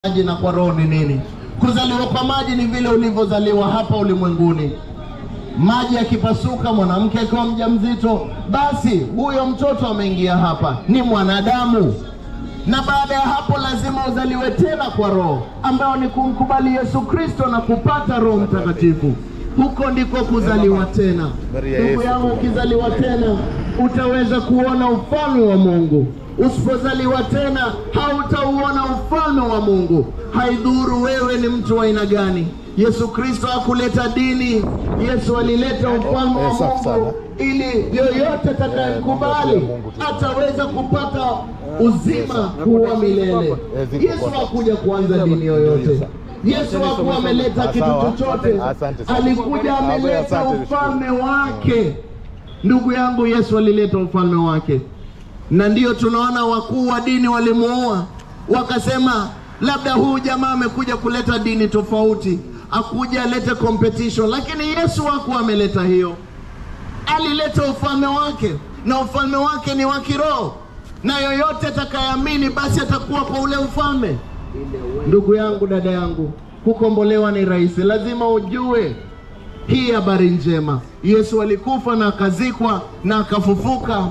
maji na kwa roho ni nini? Kuzaliwa kwa maji ni vile ulivyozaliwa hapa ulimwenguni. Maji yakipasuka, mwanamke akiwa mjamzito, basi huyo mtoto ameingia hapa, ni mwanadamu. Na baada ya hapo lazima uzaliwe tena kwa roho, ambayo ni kumkubali Yesu Kristo na kupata Roho Mtakatifu. Huko ndiko kuzaliwa tena. Ndugu yangu, ukizaliwa tena utaweza kuona ufalme wa Mungu. Usipozaliwa tena hautauona ufalme wa Mungu. Haidhuru wewe ni mtu wa aina gani. Yesu Kristo hakuleta dini. Yesu alileta ufalme wa Eh, safi sana. Mungu ili yoyote atakayekubali ataweza kupata uzima huwa milele. Eh, ziko Yesu kwa- hakuja kuanza dini yoyote. Yesu hakuwa ameleta kitu Sawa. chochote, Asante sana. alikuja ameleta Asante. ufalme wake. Ndugu yangu, Yesu alileta ufalme wake, na ndiyo tunaona wakuu wa dini walimuua, wakasema labda huyu jamaa amekuja kuleta dini tofauti, akuja alete competition, lakini Yesu hakuwa ameleta hiyo alileta ufalme wake na ufalme wake ni wa kiroho, na yoyote atakayeamini basi atakuwa kwa ule ufalme. Ndugu yangu, dada yangu, kukombolewa ni rahisi, lazima ujue hii habari njema. Yesu alikufa na akazikwa na akafufuka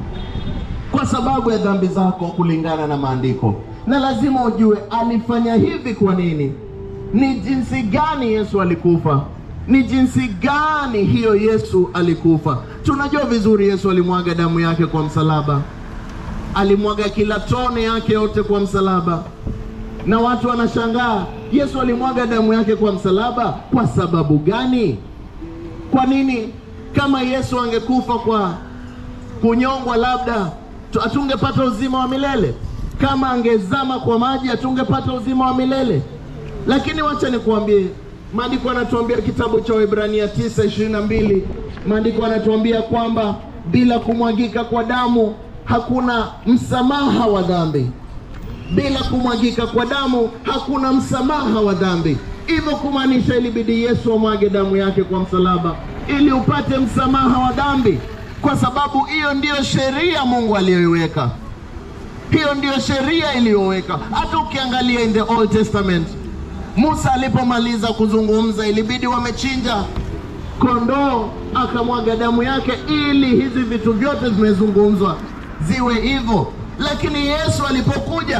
kwa sababu ya dhambi zako kulingana na maandiko, na lazima ujue alifanya hivi kwa nini, ni jinsi gani Yesu alikufa, ni jinsi gani hiyo Yesu alikufa. Tunajua vizuri Yesu alimwaga damu yake kwa msalaba, alimwaga kila tone yake yote kwa msalaba, na watu wanashangaa, Yesu alimwaga damu yake kwa msalaba kwa sababu gani? Kwa nini? Kama Yesu angekufa kwa kunyongwa, labda tu- hatungepata uzima wa milele. Kama angezama kwa maji, hatungepata uzima wa milele. Lakini wacha nikuambie, maandiko yanatuambia kitabu cha Waebrania 9:22 maandiko yanatuambia kwamba bila kumwagika kwa damu hakuna msamaha wa dhambi bila kumwagika kwa damu hakuna msamaha wa dhambi. Hivyo kumaanisha ilibidi Yesu amwage damu yake kwa msalaba ili upate msamaha wa dhambi, kwa sababu hiyo ndiyo sheria Mungu aliyoiweka. Hiyo ndiyo sheria iliyoweka. Hata ukiangalia in the Old Testament, Musa alipomaliza kuzungumza, ilibidi wamechinja kondoo, akamwaga damu yake ili hizi vitu vyote vimezungumzwa ziwe hivyo. Lakini Yesu alipokuja,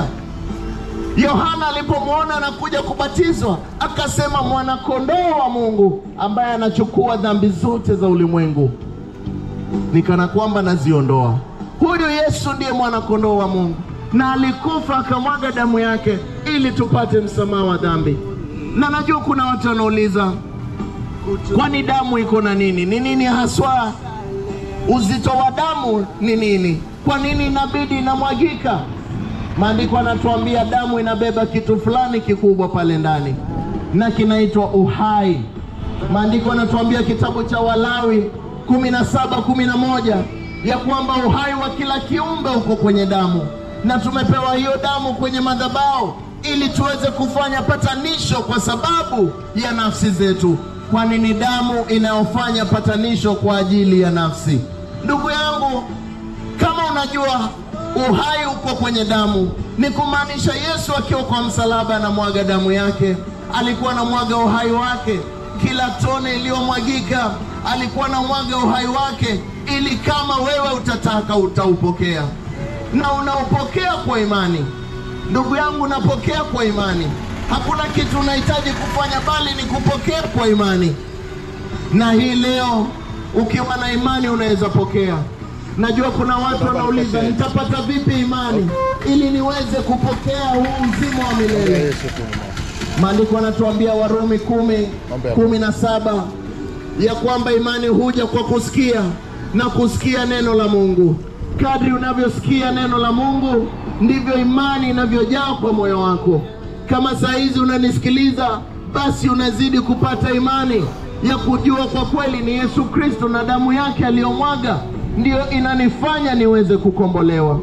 Yohana alipomwona anakuja kubatizwa, akasema mwana-kondoo wa Mungu ambaye anachukua dhambi zote za ulimwengu ni kana kwamba naziondoa. Huyu Yesu ndiye mwana-kondoo wa Mungu, na alikufa akamwaga damu yake ili tupate msamaha wa dhambi. Na najua kuna watu wanauliza, kwani damu iko na nini? Ni nini haswa uzito wa damu ni nini? Kwa nini inabidi inamwagika? Maandiko yanatuambia damu inabeba kitu fulani kikubwa pale ndani, na kinaitwa uhai. Maandiko yanatuambia kitabu cha Walawi kumi na saba kumi na moja ya kwamba uhai wa kila kiumbe uko kwenye damu, na tumepewa hiyo damu kwenye madhabahu ili tuweze kufanya patanisho kwa sababu ya nafsi zetu, kwani ni damu inayofanya patanisho kwa ajili ya nafsi. Ndugu yangu, kama unajua uhai uko kwenye damu, ni kumaanisha Yesu akiwa kwa msalaba anamwaga damu yake, alikuwa anamwaga uhai wake. Kila tone iliyomwagika alikuwa anamwaga uhai wake, ili kama wewe utataka utaupokea, na unaupokea kwa imani. Ndugu yangu, unapokea kwa imani. Hakuna kitu unahitaji kufanya, bali ni kupokea kwa imani na hii leo ukiwa na imani unaweza pokea. Najua kuna watu wanauliza nitapata vipi imani ili niweze kupokea huu uzima wa milele. Yesu tu. Maandiko yanatuambia Warumi kumi kumi na saba ya kwamba imani huja kwa kusikia na kusikia neno la Mungu. Kadri unavyosikia neno la Mungu ndivyo imani inavyojaa kwa moyo wako. Kama saa hizi unanisikiliza, basi unazidi kupata imani ya kujua kwa kweli ni Yesu Kristo na damu yake aliyomwaga ndiyo inanifanya niweze kukombolewa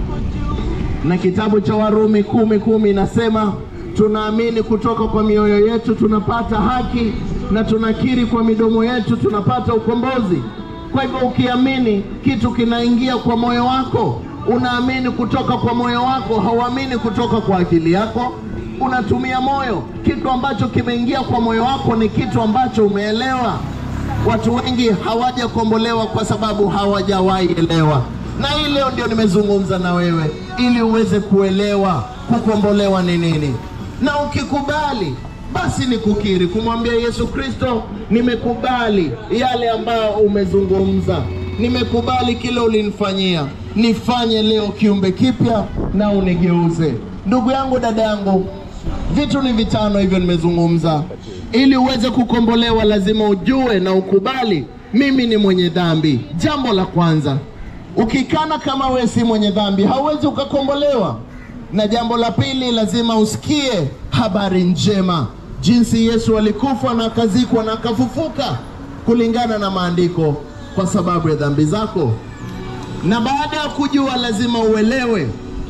na kitabu cha Warumi kumi kumi inasema tunaamini kutoka kwa mioyo yetu tunapata haki na tunakiri kwa midomo yetu tunapata ukombozi. Kwa hivyo ukiamini kitu kinaingia kwa moyo wako, unaamini kutoka kwa moyo wako, hauamini kutoka kwa akili yako. unatumia moyo. Kitu ambacho kimeingia kwa moyo wako ni kitu ambacho umeelewa. Watu wengi hawajakombolewa kwa sababu hawajawahi elewa, na hii leo ndio nimezungumza na wewe ili uweze kuelewa kukombolewa ni nini, na ukikubali basi ni kukiri, kumwambia Yesu Kristo, nimekubali yale ambayo umezungumza, nimekubali kile ulinifanyia, nifanye leo kiumbe kipya na unigeuze. Ndugu yangu, dada yangu, vitu ni vitano hivyo nimezungumza. Ili uweze kukombolewa, lazima ujue na ukubali, mimi ni mwenye dhambi. Jambo la kwanza, ukikana kama wewe si mwenye dhambi, hauwezi ukakombolewa. Na jambo la pili, lazima usikie habari njema, jinsi Yesu alikufa na akazikwa na akafufuka kulingana na maandiko kwa sababu ya dhambi zako. Na baada ya kujua, lazima uelewe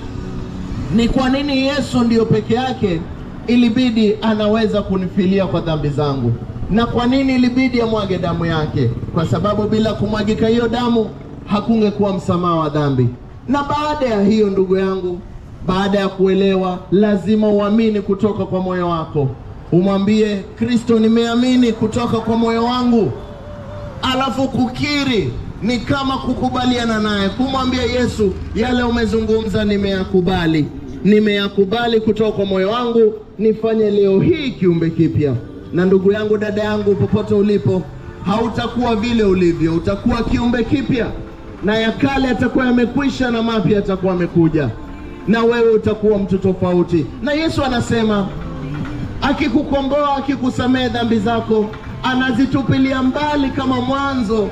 ni kwa nini Yesu ndiyo peke yake ilibidi anaweza kunifilia kwa dhambi zangu, na kwa nini ilibidi amwage damu yake, kwa sababu bila kumwagika hiyo damu hakungekuwa msamaha wa dhambi. Na baada ya hiyo, ndugu yangu, baada ya kuelewa, lazima uamini kutoka kwa moyo wako, umwambie Kristo, nimeamini kutoka kwa moyo wangu alafu kukiri ni kama kukubaliana naye, kumwambia Yesu, yale umezungumza nimeyakubali, nimeyakubali kutoka kwa moyo wangu, nifanye leo hii kiumbe kipya. Na ndugu yangu, dada yangu, popote ulipo, hautakuwa vile ulivyo, utakuwa kiumbe kipya, na ya kale yatakuwa yamekwisha na mapya yatakuwa yamekuja, na wewe utakuwa mtu tofauti. Na Yesu anasema akikukomboa, akikusamehe dhambi zako, anazitupilia mbali kama mwanzo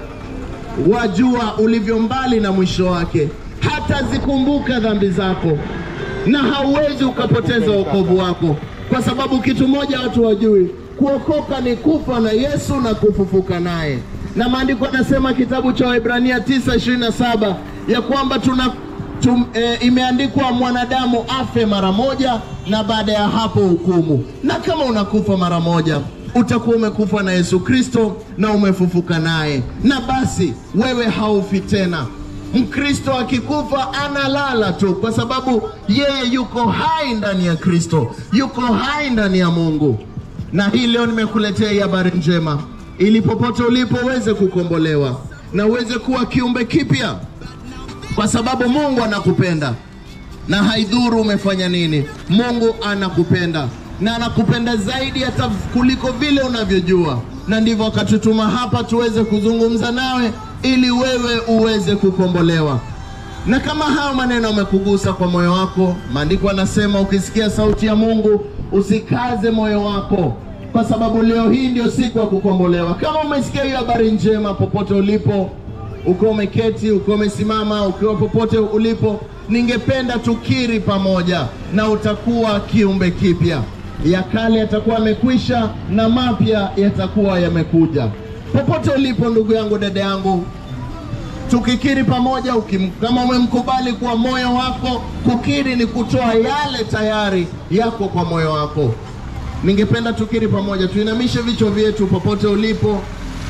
wa jua ulivyo mbali na mwisho wake, hatazikumbuka dhambi zako, na hauwezi ukapoteza wokovu wako, kwa sababu kitu moja watu wajui, kuokoka ni kufa na Yesu na kufufuka naye. Na maandiko anasema kitabu cha Waebrania 9:27 ya kwamba tuna tum, e, imeandikwa mwanadamu afe mara moja na baada ya hapo hukumu. Na kama unakufa mara moja utakuwa umekufa na Yesu Kristo na umefufuka naye, na basi wewe haufi tena. Mkristo akikufa analala tu, kwa sababu yeye yuko hai ndani ya Kristo, yuko hai ndani ya Mungu. Na hii leo nimekuletea hii habari njema, ili popote ulipo uweze kukombolewa na uweze kuwa kiumbe kipya, kwa sababu Mungu anakupenda na haidhuru umefanya nini, Mungu anakupenda na anakupenda zaidi hata kuliko vile unavyojua, na ndivyo akatutuma hapa tuweze kuzungumza nawe ili wewe uweze kukombolewa. Na kama hayo maneno yamekugusa kwa moyo wako, maandiko anasema ukisikia sauti ya Mungu usikaze moyo wako, kwa sababu leo hii ndio siku ya kukombolewa. Kama umesikia hiyo habari njema, popote ulipo, ukiwa umeketi, ukiwa umesimama, ukiwa popote ulipo, ningependa tukiri pamoja, na utakuwa kiumbe kipya ya kale yatakuwa yamekwisha na mapya yatakuwa yamekuja. Popote ulipo, ndugu yangu, dada yangu, tukikiri pamoja. Ukim, kama umemkubali kwa moyo wako, kukiri ni kutoa yale tayari yako kwa moyo wako. Ningependa tukiri pamoja, tuinamishe vichwa vyetu popote ulipo,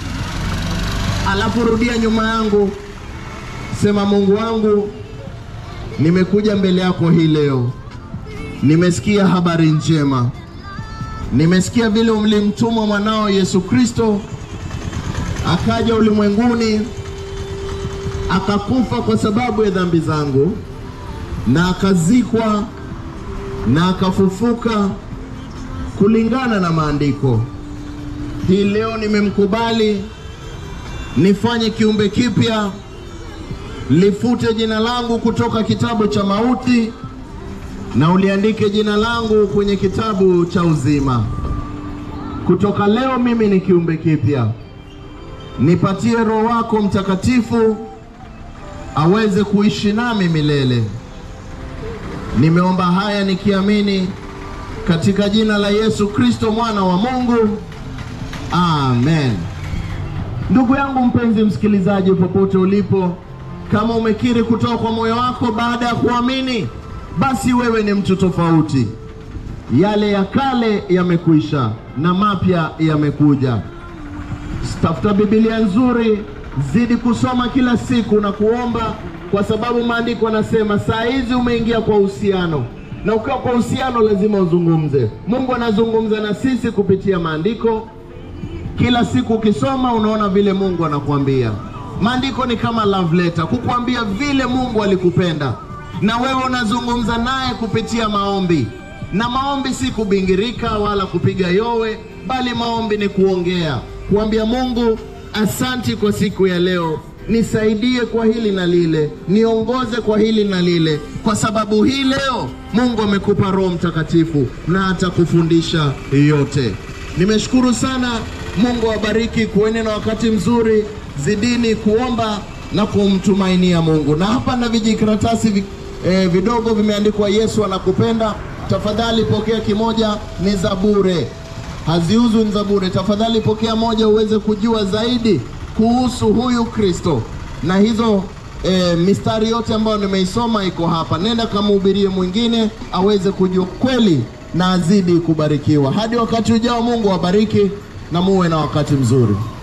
alafu rudia nyuma yangu, sema: Mungu wangu, nimekuja mbele yako hii leo Nimesikia habari njema, nimesikia vile ulimtuma mwanao Yesu Kristo akaja ulimwenguni akakufa kwa sababu ya dhambi zangu, na akazikwa na akafufuka kulingana na maandiko. Hii leo nimemkubali nifanye kiumbe kipya, lifute jina langu kutoka kitabu cha mauti na uliandike jina langu kwenye kitabu cha uzima. Kutoka leo mimi ni kiumbe kipya. Nipatie Roho wako Mtakatifu aweze kuishi nami milele. Nimeomba haya nikiamini katika jina la Yesu Kristo mwana wa Mungu, amen. Ndugu yangu mpenzi msikilizaji, popote ulipo, kama umekiri kutoka kwa moyo wako baada ya kuamini basi wewe ni mtu tofauti. Yale ya kale yamekwisha na mapya yamekuja. Tafuta Biblia nzuri, zidi kusoma kila siku na kuomba, kwa sababu maandiko yanasema saa hizi umeingia kwa uhusiano, na ukiwa kwa uhusiano lazima uzungumze. Mungu anazungumza na sisi kupitia maandiko. Kila siku ukisoma unaona vile Mungu anakuambia. Maandiko ni kama love letter, kukuambia vile Mungu alikupenda, na wewe unazungumza naye kupitia maombi. Na maombi si kubingirika wala kupiga yowe, bali maombi ni kuongea, kuambia Mungu, asanti kwa siku ya leo, nisaidie kwa hili na lile, niongoze kwa hili na lile, kwa sababu hii leo Mungu amekupa Roho Mtakatifu na atakufundisha yote. Nimeshukuru sana. Mungu awabariki, kuweni na wakati mzuri, zidini kuomba na kumtumainia Mungu. Na hapa na vijikaratasi vi, eh, vidogo vimeandikwa Yesu anakupenda. Tafadhali pokea kimoja, ni za bure, haziuzwi, ni za bure. Tafadhali pokea moja uweze kujua zaidi kuhusu huyu Kristo, na hizo e, mistari yote ambayo nimeisoma iko hapa. Nenda kamhubirie mwingine aweze kujua kweli na azidi kubarikiwa. Hadi wakati ujao, Mungu awabariki na muwe na wakati mzuri.